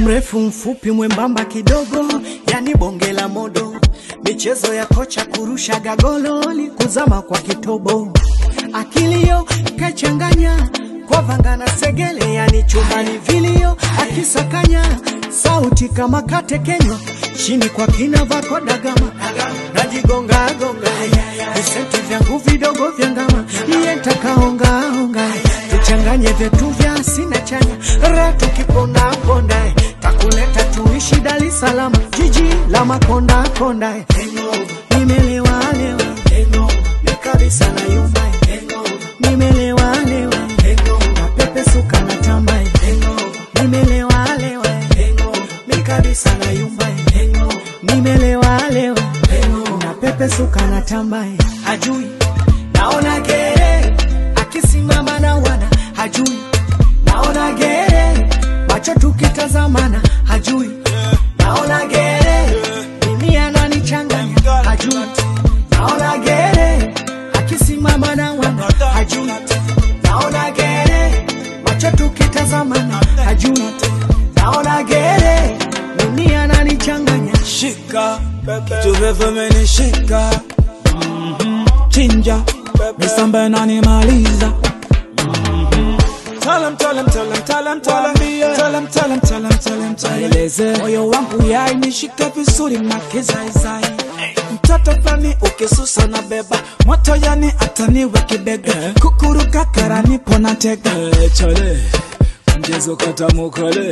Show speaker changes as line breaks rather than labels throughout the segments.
mrefu mfupi mwembamba kidogo yani bonge la modo michezo ya kocha kurusha gagololi kuzama kwa kitobo akilio kachanganya kwa vanga na segele yani chumbani vilio akisakanya sauti kama katekenywa chini kwa kina vako dagama najigonga gonga visenti vyangu vidogo vya ngama iye ntakaongaonga tuchanganye vyetu vya sina chanya ra tukiponda ponda takuleta tuishi Dar es Salaam jiji la makonda konda nimelewa lewa ni kabisa na yumba nimelewa lewa na pepe suka na tamba nimelewa lewa mi kabisa na yumba nimelewa lewa na pepe suka na tamba hajui naona gere akisimama na wana hajui naona gere macho tukitazamana hajui naona gere mimi ananichanganya hajui naona gere akisimama na wana hajui naona gere macho tukitazamana hajui naona gere mimi ananichanganya
shika kitu refu menishika Mhm. chinja misamba nanimaliza Tell 'em, tell 'em, tell 'em, tell 'em, tell 'em. Tell 'em, tell 'em, tell 'em, tell 'em, tell 'em. Eleze moyo wangu yai nishike vizuri makizaizai mtoto flani ukisusa na beba moto yani ataniwe kibega kukuruka karani pona tega chale mchezo katamukale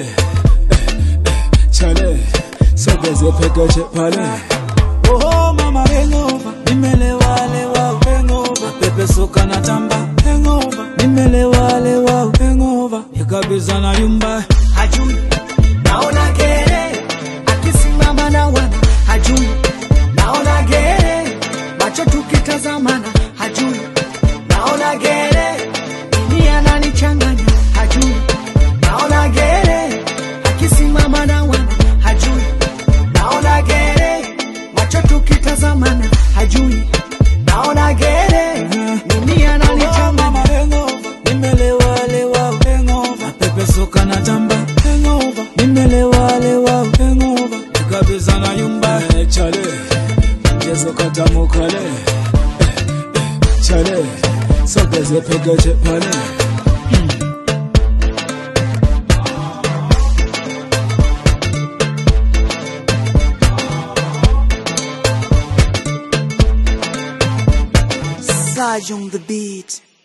chale sogeze pekeche pale Oh mama hangover, nimelewa lewa hangover, pepe soka na tamba hangover, nimelewa lewa hangover, nikabisa na yumba
hajui naona gere akisimama na wana hajui naona gere macho tukitazamana hajui naona gere mimi ananichanganya hajui naona gere akisimama na wana hajui naona gere macho tukitazamana hajui naona gere mimi
Oh,
ananichanganya
mama hangover, nimelewa lewa hangover, pepe soka na tamba hangover, nimelewa lewa hangover, nikabisa na yumba chale, mchezo katamukale chale, sogeze pekeche pale
Saj on the beat